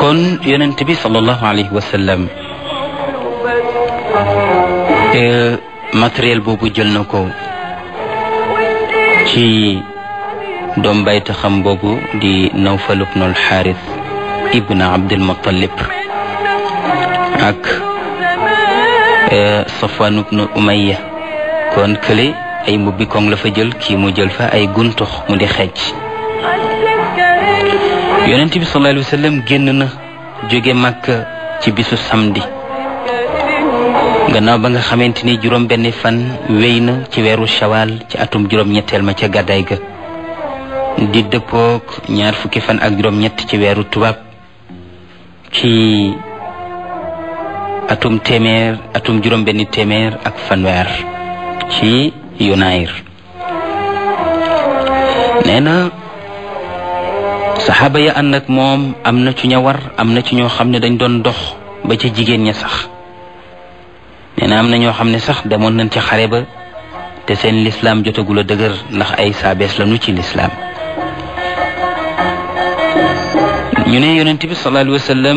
kon yonent bi sallallahu alayhi wa sallam matériel boobu jël na ko ci doom bayta xam boobu di Nawfal ibnu al-Xaaris ibn Abdul Muttalib ak Safwan ibnu Umayya kon kële ay mbubbi koŋ la fa jël kii mu jël fa ay guntux mu di xeej yonent bi sallallahu alayhi wa sallam génn na jóge Makka ci bisu samedi gannaaw ba nga xamante ni juróom benn fan wéy na ci weeru shawal ci atum juróom ñetteel ma ca gàddaay ga di dëppook ñaar fukki fan ak juróom ñett ci weeru tubaab ci atum téeméer atum juróom benn téeméer ak fanweer ci yunayir nee na saxaaba ya ànd ak moom am na ci ña war am na ci ñoo xam ne dañ doon dox ba ca jigéen ña sax nee na am na ñoo xam ne sax demoon nañ ci xare ba te seen lislaam jotagul a dëgër ndax ay saabees lañu ci lislaam ñu ne yonent bi sallallahu alayhi wa sallam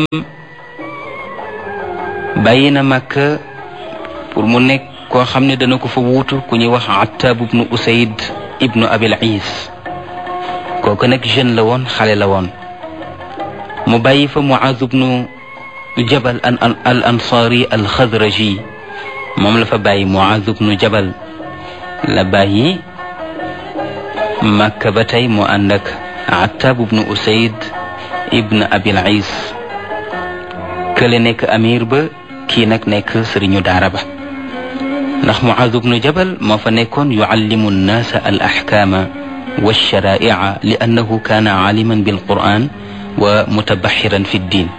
bàyyi na Makka pour mu nekk koo xam ne dana ko fa wuutu ku ñuy wax Attab ibnu Usayd ibnu Abil Is kooku nag jeune la woon xale la woon mu bàyyi fa Muaz ibnu Jabal al Ansari al Xadraji moom la fa bàyyi Muaz ibnu Jabal la bàyyi Makka ba tey mu ànd ak Attab ibnu Usayd ibn Abil Is kële nekk amir ba kii nag nekk sëriñu daara ba ndax Muaz ibnu Jabal moo fa nekkoon yuallimu nnaasa al axkaama wa alsharaa'ica li annahu kaana aaliman bilquran wa mutabaxiran fi ddin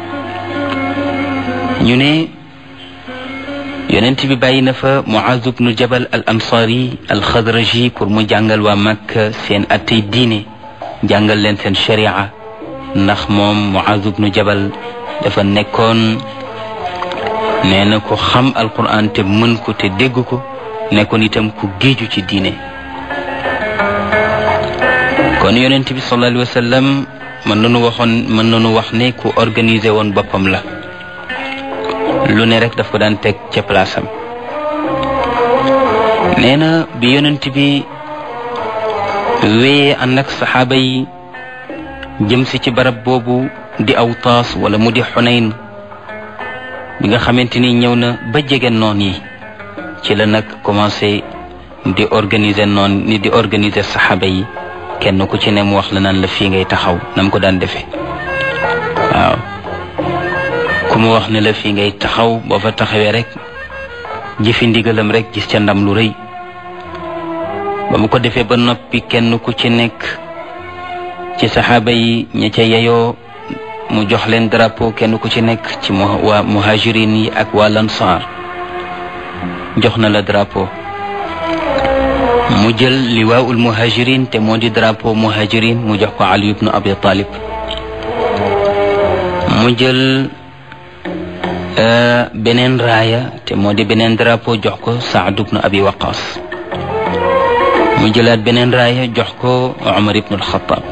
ñu ne yonent bi bàyyi na fa Muaz ibnu Jabal al ansaari al xadraji pour mu jàngal waa Makka seen attey diine jàngal leen seen sharia ndax moom Muaz ibnu Jabal dafa nekkoon nee na ko xam alquran te mën ko te dégg ko nekkoon itam ku géeju ci diine kon yonent bi sallallahu alayhi wa sallam mën nañu waxoon mën nañu wax ne ku organisé woon boppam la lu ne rek daf ko daan teg ca place am nee na bi yonent bi wéyee ànd ak saxaaba yi jëm si ci barab boobu di Awtaas wala mu di Xunayn bi nga xamante ni ñëw na ba jege noon yi ci la nag commencé di organiser noon ni di organiser saxaaba yi kenn ku ci ne mu wax la naan la fii ngay taxaw nam ko daan defee waaw ku mu wax ne la fii ngay taxaw boo fa taxawee rek jëfi ndigalam rek gis ca ndam lu rëy ba mu ko defee ba noppi kenn ku ci nekk ci saxaaba yi ña ca yeyoo mu jox leen drapeau kenn ku ci nekk ci waa muhajirin yi ak waa lansaar jox na la drapeau mu jël liwaawul muhajirin te moo di drapeau muhajirin mu jox ko Ali ibnu Abi Talib mu jël beneen raaya te moo di beneen drapeau jox ko Saad ibnu Abi Waqas mu jëlaat beneen raaya jox ko Umar ibnu Alxataab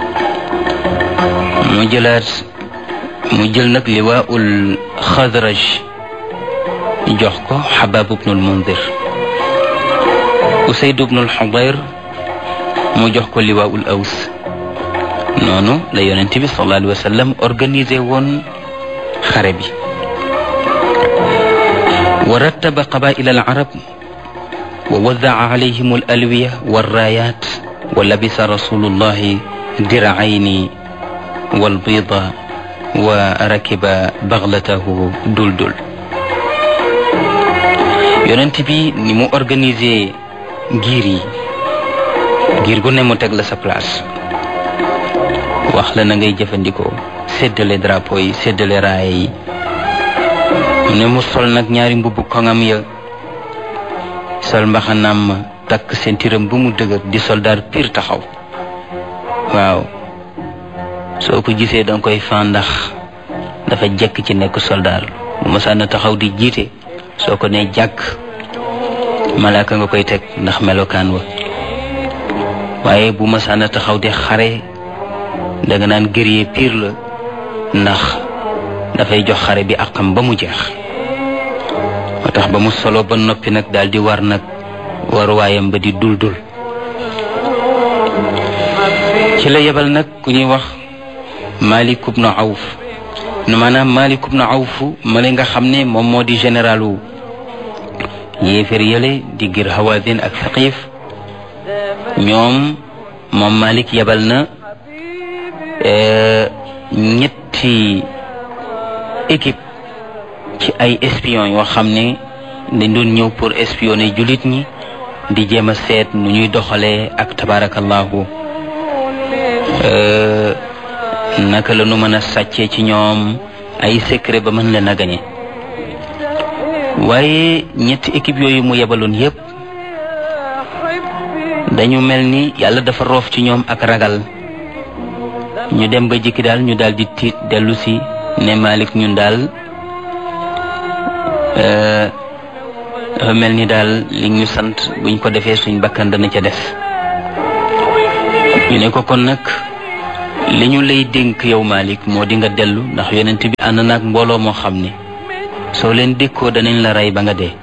mu jëlaat mu jël nag liwaaul xadraj jox ko xabaab ibnul mundir usayd ibnul xudayr mu jox ko liwaaul aws noonu la yonent bi sallallahu alayhi wa sallam organisé woon xare bi wa rattaba qabaila al arab wa wadaa alayhim al alwiya walraayat wa labisa rasulullahi diracayni walbida wa rakiba baxlatahu duldul yonent bi ni mu organisé giir yi giir gu ne mu teg la sa place wax la na ngay jëfandikoo séddale drapeau yi séddale raaya yi mu ne mu sol nag ñaari mbubb koŋam ya sol mbaxanaam ma takk sentiram bu mu dëgër di soldaar piir taxaw waaw soo ko gisee danga koy fan ndax dafa jekk ci nekk soldaar bu masaan taxaw di jiite soo ko ne jàkk malaaka nga koy teg ndax melokaan wa waaye bu masaan taxaw di xare danga naan guerrier pire la ndax dafay jox xare bi àqam ba mu jeex moo tax ba mu solo ba noppi nag daal di war nag waruwaayam ba di dul dul ci la yebal nag ku ñuy wax Malik ibn Awf maanaam Malik ibn Awf ma nga xam ne moom moo di généralu yéefér yële di gir Hawazin ak Saqif ñoom moom Malik yebal na ñetti équipe ci ay espion yoo xam ne dañ doon ñëw pour espionner jullit ñi di jéem a seet nu ñuy doxalee ak tabarakallahu naka la nu mën a sàccee ci ñoom ay secret ba mën leen a gañe waaye ñetti équipe yooyu mu yebaloon yépp dañu mel ni yàlla dafa roof ci ñoom ak ragal ñu dem ba jikki daal ñu daal di tiit dellu si ne Malik ñun daal dafa mel ni daal li ñu sant buñ ko defee suñ bakkan dana ca def ñu ne ko kon nag li ñu lay dénk yow Malik moo di nga dellu ndax yonent bi ànd naag mbooloo moo xam ne soo leen dékkoo danañ la rey ba nga dee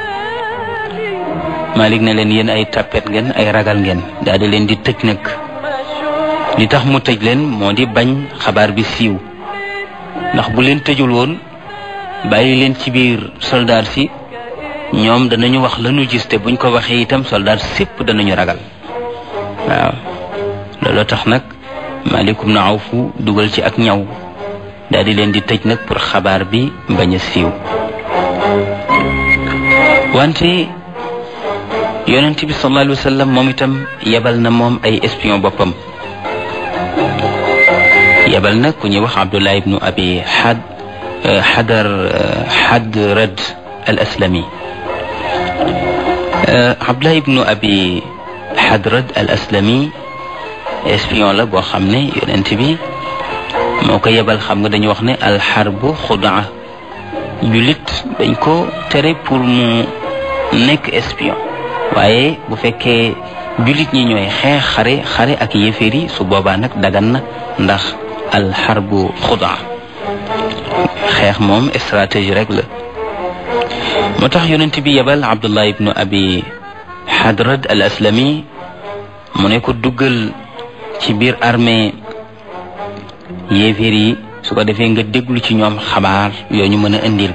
Malik ne leen yéen ay tappet ngeen ay ragal ngeen daal di leen di tëj nag li tax mu tëj leen moo di bañ xabaar bi siiw ndax bu leen tëjul woon bàyyi leen ci biir soldaar si ñoom danañu wax lañu gis te buñ ko waxee itam soldaar sépp danañu ragal waaw looloo tax nag Malik ibn Awf dugal ci ak ñaw daal di leen di tëj nag pour xabaar bi bañ a siiw wante yonent bi sallallahu alayhi wa sallam moom itam yebal na moom ay espion boppam yebal na ku ñuy wax Abdullah ibnu abi xad xadar xadrad al aslami Abdullah ibnu abi xadrad al aslami espion la boo xam ne yonent bi moo ko yebal xam nga dañu wax ne alxarbu xudaa jullit dañ ko tere pour mu nekk espion waaye bu fekkee jullit ñi ñooy xeex xare xare ak yéeféer yi su boobaa nag dagan na ndax alxarbu xudaa xeex moom stratégie rek la moo tax yonent bi yebal abdullah ibnu abi hadrad al aslami mu ne ko duggal ci biir armée yéeféer yi su ko defee nga déglu ci ñoom xabaar yoo ñu mën a indil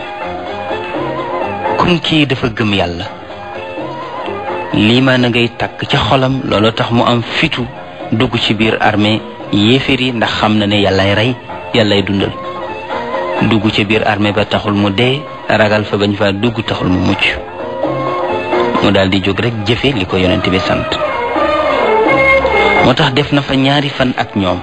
comme kii dafa gëm yàlla lii maa na ngay takk ca xolam loolu tax mu am fitu dugg ci biir armée yéeféer yi ndax xam na ne yàllay rey yàllay dundal dugg ci biir armée ba taxul mu dee ragal fa bañ fa dugg taxul mu mucc mu daal di jóg rek jëfe li ko yonent bi sant moo tax def na fa ñaari fan ak ñoom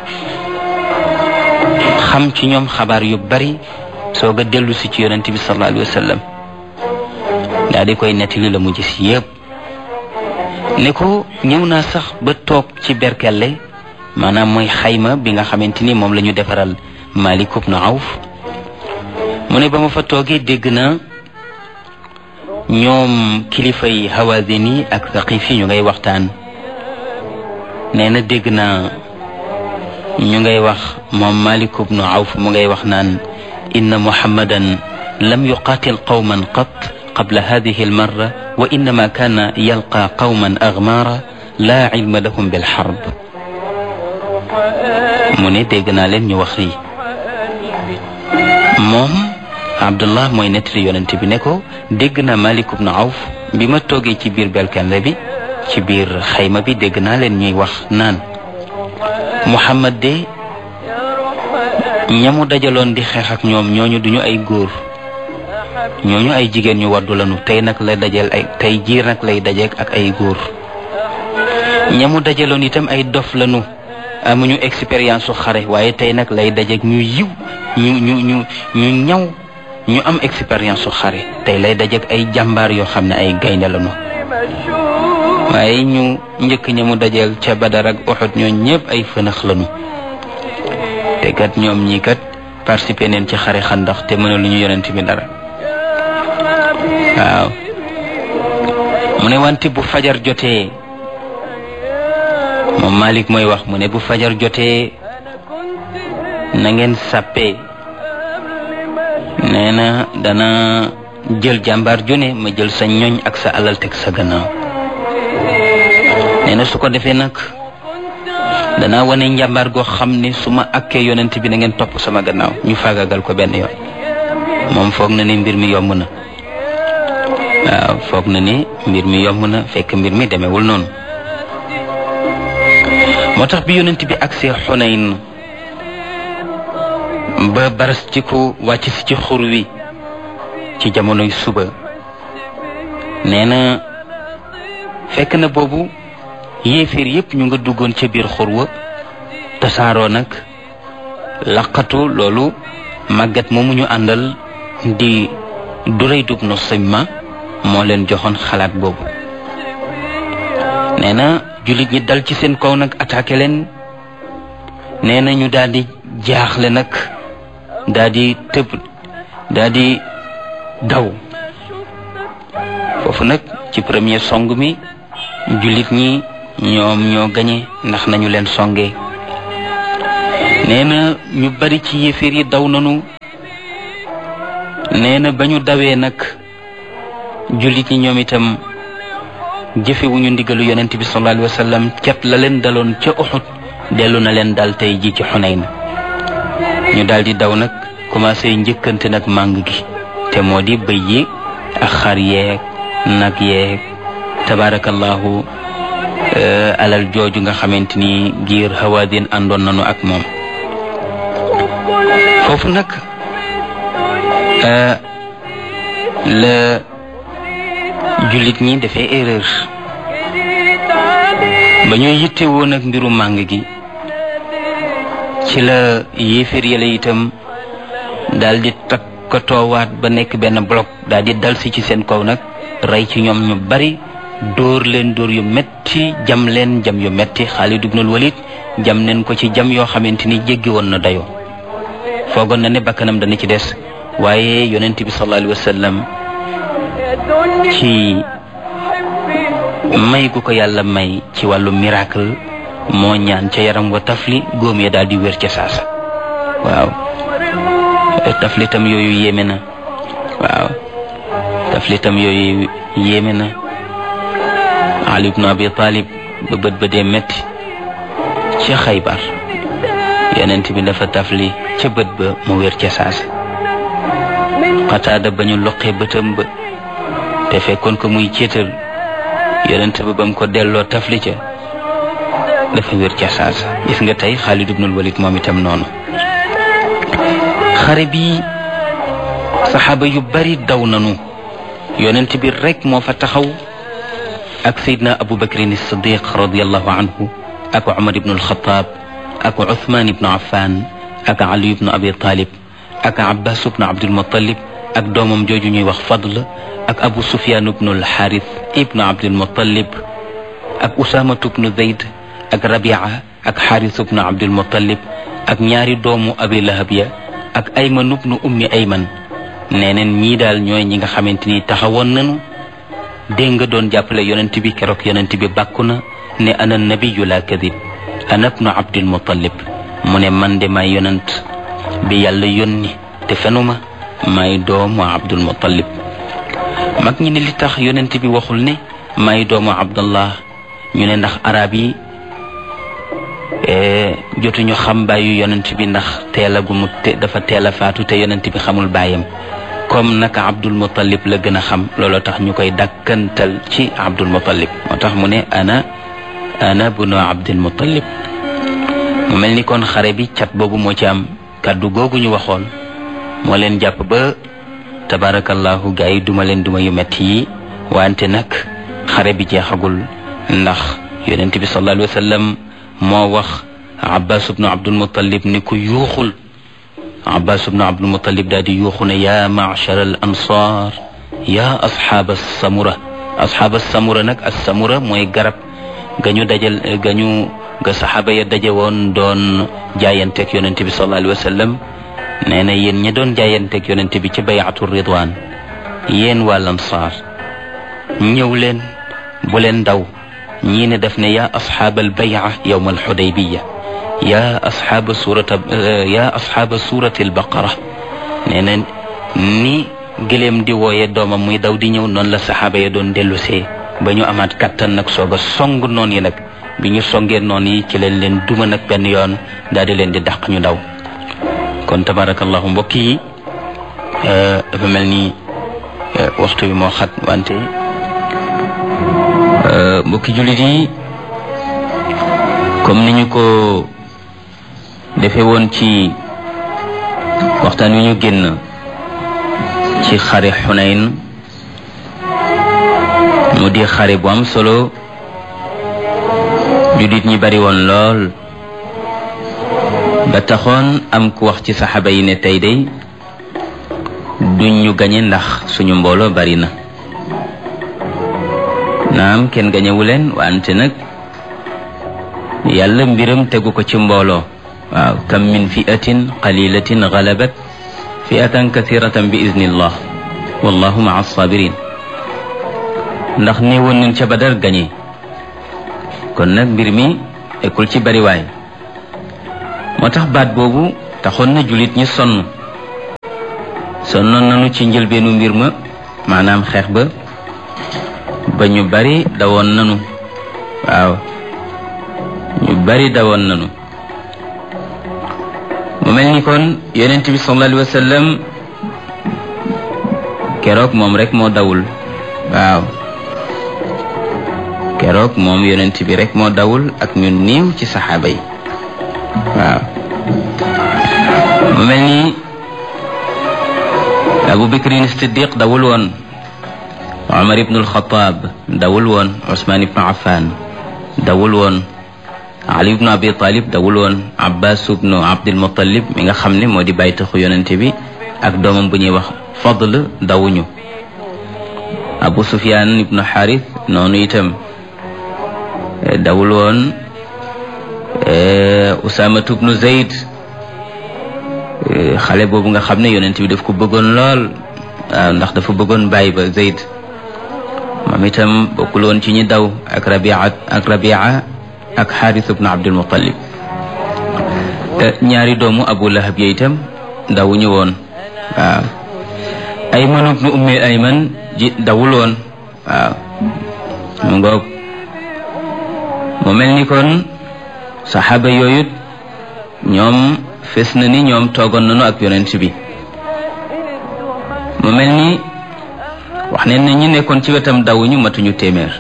xam ci ñoom xabaar yu bari soog a dellu si ci yonent bi sallallahu alayhi wa sallam daal di koy nettali la mu gis yépp ne ko ñëw naa sax ba toog ci berkelle maanaam mooy xayma bi nga xamante ni moom la ñu defaral Malik ibn Awf mu ne ba ma fa toogee dégg na ñoom kilifa yi Hawazin yi ak Saqif yi ñu ngay waxtaan nee na dégg naa ñu ngay wax moom Malik ibn Awf mu ngay wax naan inna muhammadan lam yuqatil qawman qat qabla hadihi almarra wa innama kana yalqa qawman aghmara la ilma lahum bilharb mu ne dégg naa leen ñu wax lii moom Abdullah mooy nettali yonent bi ne ko dégg naa Malik ibn Awf bi ma toogee ci biir belkanle bi ci biir xayma bi dégg naa leen ñuy wax naan Muhammad de ñamu dajaloon di xeex ak ñoom ñooñu duñu ay góor ñooñu ay jigéen ñu waddu lañu tey nag lay dajal ay tey jiir nag lay dajeek ak ay góor ñamu dajaloon itam ay dof lañu amuñu expérience su xare waaye tey nag lay dajeek ñu yiw ñu ñu ñu ñu ñaw ñu am expérience su xare tey lay dajeek ay jàmbaar yoo xam ne ay gaynde lañu waaye ñu njëkk ña mu dajeel ca Badar ak Uhud ñoo ñëpp ay fënax lañu te kat ñoom ñii kat participé neen ci xare xandax te mën a lu ñu yonent bi dara waaw mu ne wante bu fajar jotee moom Malik mooy wax mu ne bu fajar jotee na ngeen sàppee nee na dana jël jàmbaar ju ne ma jël sa ñoñ ak sa alal teg sa gannaaw nee na su ko defee nag danaa wane njàmbaar goo xam ne su ma akkee yonent bi na ngeen topp sama gannaaw ñu faagagal ko benn yoon moom foog na ne mbir mi yomb na waaw foog na ne mbir mi yomb na fekk mbir mi demewul noonu moo tax bi yonent bi agsee xunayn ba baras ci ko wàcc si ci xur wi ci jamonoy suba nee na fekk na boobu yéeféer yépp ñu nga duggoon ca biir xur wa tasaaroo nag laqatu loolu màggat moomu ñu àndal di duray dub no simma moo leen joxoon xalaat boobu nee na jullit ñi dal ci seen kaw nag attaqué leen nee na ñu daal di jaaxle nag daal di tëb daal di daw foofu nag ci premier song mi jullit ñi ñoom ñoo gañe ndax nañu leen songee nee na ñu bari ci yéeféer yi daw nanu nee na ba ñu dawee nag jullit ñi ñoom itam jëfewuñu ndigalu yonent bi sallallahu alayhi wa sallam cat la leen daloon ca Uxud dellu na leen dal tey ji ci Xunayn ñu daal di daw nag commencé njëkkante nag màng gi te moo di bëy yi ak xar yeeg nag yeeg tabaarakallahu alal jooju nga xamante ni giir hawaadin àndoon nañu ak moom foofu nag la jullit ñi dafay erreur ba ñuy yitte woon ak mbiru màng gi ci la yéeféer yàlla itam daal di takkatoowaat ba nekk benn bloc daal di dal si ci seen kaw nag rey ci ñoom ñu bari dóor leen dóor yu metti jam leen jam yu metti Xaalid ibnul Walid jam neen ko ci jam yoo xamante ni jéggi woon na dayoo foogoon na ne bakkanam dana ci des waaye yonent bi sallallahu alayhi wa sallam ci may gu ko yàlla may ci wàllu miracle moo ñaan ca yaram wa tafli góom ya daal di wér ca saasa waaw taflitam yooyu yéeme na waaw taflitam yooyu yéeme na Ali ibn Abi Talib ba bët ba dee metti ca Xaybar yonent bi dafa tafli ca bët ba mu wér ca saasa xataada ba ñu loqee bëtam ba te fekkoon ko muy céetal yonent ba ba mu ko delloo tafli ca dafa wér ca saasa gis nga tey Xaalid ibnul Walid moom itam noonu xare bi saxaaba yu bari daw nanu yonent bi rek moo fa taxaw ak Seydina Abu Bakrin Siddiq radiallahu anhu ak Umar ibnu alxataab ak Uthman ibnu Affan ak Ali ibnu Abi Talib ak Abbas ibnu Abdul Muttalib ak doomam jooju ñuy wax Fadl ak Abu Sufyan ibnu alxaaris ibnu Abdul Muttalib ak Usaama ibnu Zayd ak Rabia ak Xaaris ibnu Abdul Muttalib ak ñaari doomu Abi Lahab ya ak Ayman ibnu Ummi Ayman nee neen ñii daal ñooy ñi nga xamante ni taxawoon nañu dégg nga doon jàppale yonent bi keroog yonent bi bàkku na ne ana nabiyu la kadib ana ibnu Abdul Muttalib mu ne man de maay yonent bi yàlla yónni te fenuma maay doomu Abdul Muttalib mag ñi ne li tax yonent bi waxul ne maay doomu Abdallah ñu ne ndax arab yi jotuñu xam bàyyu yonent bi ndax teel a gu mu te dafa teel a faatu te yonent bi xamul bàyyam comme naka Abdul Muttalib la gën a xam looloo tax ñu koy dàkkantal ci Abdul Muttalib moo tax mu ne ana ana bunu Abdul Muttalib mu mel ni kon xare bi cat boobu moo ci am kàddu googu ñu waxoon moo leen jàpp ba tabarakallahu gaa yi duma leen duma yu metti yi wante nag xare bi jeexagul ndax yonent bi sallallahu alayhi wa sallam moo wax abbas ibnu abdul muttalib ni ko yuuxul abbas ibnu abdul muttalib daal di yuuxu ne yaa machar al ansar yaa asxaaba samura asxaaba samura nag as samura mooy garab ga ñu dajal ga ñu ga saxaaba ya daje woon doon jaayanteeg yonent bi sallallahu alayhi wa sallam nee na yéen ñi doon jaayanteeg yonent bi ci bayatu ridwan yéen waa lansaar ñëw leen bu leen daw ñii ne daf ne yaa asxaabal baya yowma alxudaybiya yaa asxaaba suurata yaa asxaaba suurati albaqara nee na ni gëléem di wooye doomam muy daw di ñëw noonu la saxaaba ya doon dellusee ba ñu amaat kattan nag soog a song noon yi nag bi ñu songee noon yi ci leen leen duma nag benn yoon daal di leen di dàq ñu daw kon tabarakallahu mbokk yi dafa mel ni waxtu bi moo xat wante mbokki jullit yi comme ni ñu ko defe woon ci waxtaan wi ñu génn ci xare xunayn mu di xare bu am solo jullit ñi bari woon lool ba taxoon am ku wax ci saxaaba yi ne tey day duñ ñu gañe ndax suñu mbooloo bari na naam kenn gañewu leen wante nag yàlla mbiram tegu ko ci mbooloo waaw kam min fiatin qalilatin galabat fiatan kathiratan bi iznillah wallahu maa sabirin ndax néewoon nañ ca badar gañe kon nag mbir mi ekkul ci bariwaay moo tax baat boobu taxoon na jullit ñi sonn sonnoon nañu ci njëlbeenu mbir ma maanaam xeex ba ba ñu bari dawoon nañu waaw ñu bari dawoon nañu mu mel ni kon yonent bi sallallahu alayhi wa sallam keroog moom rek moo dawul waaw keroog moom yonent bi rek moo dawul ak ñu néew ci saxaaba yi waaw mu mel ni abu bakrin siddiq dawul woon omar ibnu alxataab dawul woon usmaan ibnu affan dawul woon ali ibnu abi talib dawul woon abbas ibnu abdilmutalib mi nga xam ne moo di bàyyi taxu yonente bi ak doomam bu ñuy wax fadl dawuñu abu sufyan ibnu xaris noonu itam dawul woon usaamatu ibnu zayd xale boobu nga xam ne yonent bi daf ko bëggoon lool waaw ndax dafa bëggoon bàyyi ba zayd moom itam bokkul woon ci ñi daw ak rabia ak rabia ak xaaris ibnu abdul muttalib ñaari doomu abu lahab ya itam dawuñu woon waaw ayman ibnu ummi ayman ji dawul woon waaw mu ngoog mu mel ni kon saxaaba yooyu ñoom fes na ni ñoom toogoon nañu ak yonent bi mu mel ni wax ne na ñi nekkoon ci wetam dawuñu matuñu téeméer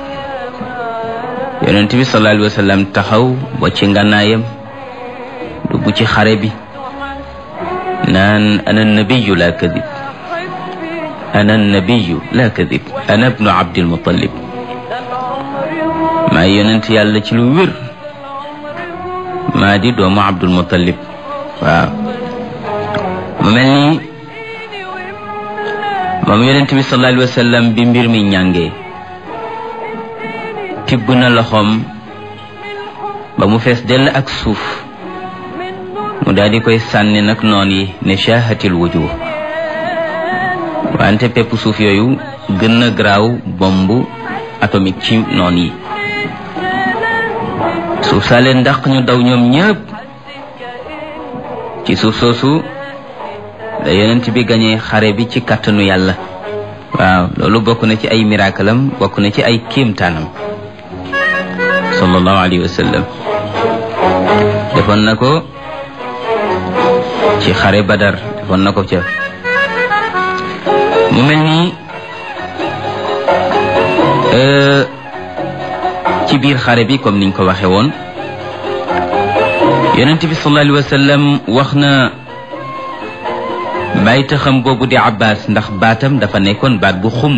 yonent bi sallallahu alayhi wa sallam taxaw ba ci ngànnaayam dugg ci xare bi naan ana nabiyu la kadib ana nabiyu la kadib ana ibnu abdil muttalib maa yonent yàlla ci lu wér maa di doomu abdul muttalib waaw mu mel ni moom yonent bi sallallahu alayhi wa sallam bi mbir mi ñàngee tibb na loxoom ba mu fees dell ak suuf mu daal di koy sànni nag noon yi ne shaahatil wujuh wante pepp suuf yooyu gën na garaaw bombe atomique ci noon yi suuf saa leen ndax ñu daw ñoom ñëpp ci suuf soosu da yonent bi gañee xare bi ci kàttanu yàlla waaw loolu bokk na ci ay miracle am bokk na ci ay kéemtaanam sallallahu alayhi wa sallam defoon na ko ci xare badar defoon na ko ca mu mel ni ci biir xare bi comme niñ ko waxe woon yonent bi sallallahu alayhi wa sallam wax na bàyyi taxam boobu di abbas ndax baatam dafa nekkoon baat bu xumb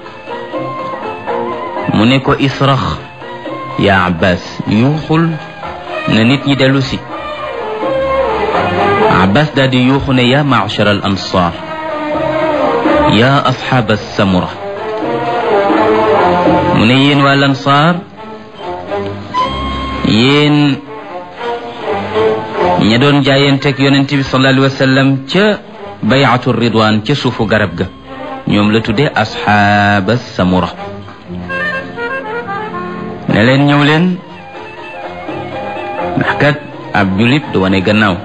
mu ne ko israx yaa abbas yuuxul na nit ñi dellu si abbas daal di yuuxu ne yaa maachar al ansar yaa asxaab samura mu ne yéen waa lansaar yéen ña doon jaayanteeg yonent bi sallallahu alayhi wa sallam ca bayatu ridwan ca suufu garab ga ñoom la tuddee asxaaba samura ne leen ñëw leen ndax kat ab julit du wane gannaaw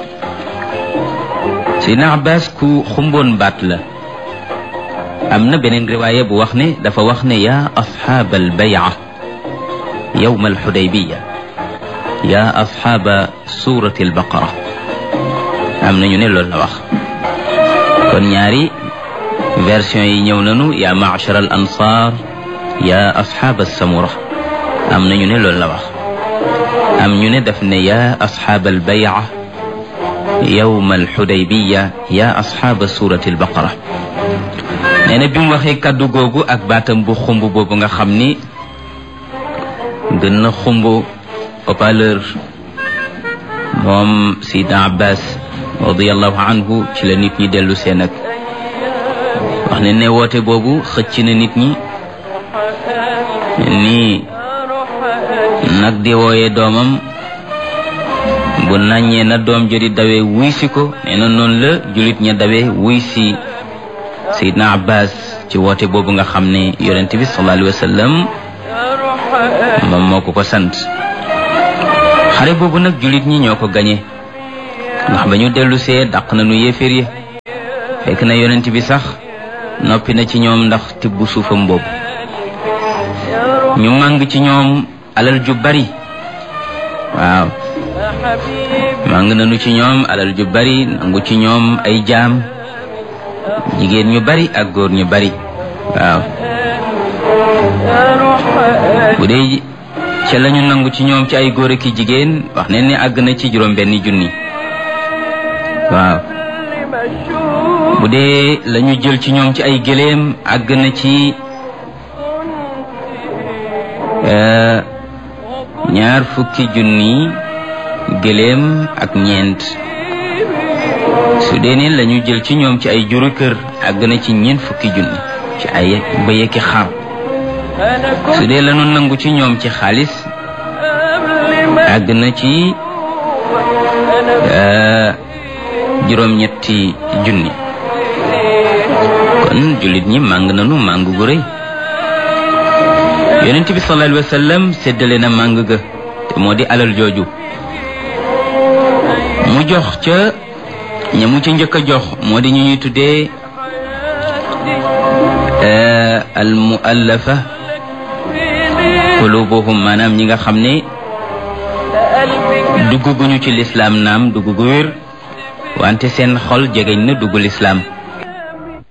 Seydina Abbas ku xumboon baat la am na beneen riwaaya bu wax ne dafa wax ne yaa asxaaba albayca yowma alxudaybiya yaa asxaaba suurati albaqara am na ñu ne loolu la wax kon ñaari version yi ñëw nañu yaa macshar al ansaar yaa asxaaba samura am na ñu ne loolu la wax am ñu ne daf ne yaa asxaaba albayca yowma alxudaybiya yaa asxaaba suurati albaqara nee na bi mu waxee kàddu googu ak baatam bu xumb boobu nga xam ni gën na xumb haut-parleur moom Sidna Abbas radiallahu anhu ci la nit ñi dellu seen ak wax ne ne woote boobu xëcc na nit ñi nii nag di wooyee doomam bu naññee na doom jodi dawee wuy si ko nee na noonu la julit ña dawee wuy si Seydina Abbas ci woote boobu nga xam ne yonent bi sallallahu alayhi wa sallam moom moo ko ko sant xare boobu nag jullit ñi ñoo ko gañe ndax ba ñu dellu see dàq na nu yéeféer yi fekk na yonent bi sax noppi na ci ñoom ndax tibb suufam boobu ñu màng ci ñoom alal ju bari waaw màng nañu ci ñoom alal ju bari nangu ci ñoom ay jaam jigéen ñu bari ak góor ñu bari waaw bu dee ca lañu nangu ci ñoom ci ay góor ak i jigéen wax ne ni àgg na ci juróom benni junni waaw bu dee lañu jël ci ñoom ci ay gëléem àgg na ci ñaar fukki junni gëléem ak ñeent su dee ne lañu jël ci ñoom ci ay juru kër àgg na ci ñeent fukki junni ci ay bëy ak xar su dee lañu nangu ci ñoom ci xaalis àgg na ci juróom-ñetti junni kon jullit ñi màng nanu màng gu rëy yonent bi sallallahu alayhi wa sallam séddale na màng ga te moo di alal jooju mu jox ca ña mu ci njëkk a jox moo di ñu ñuy tuddee al muallafa qulubuhum maanaam ñi nga xam ne dugguguñu ci lislaam naam dugg gu wér wante seen xol jegeñ na dugg lislaam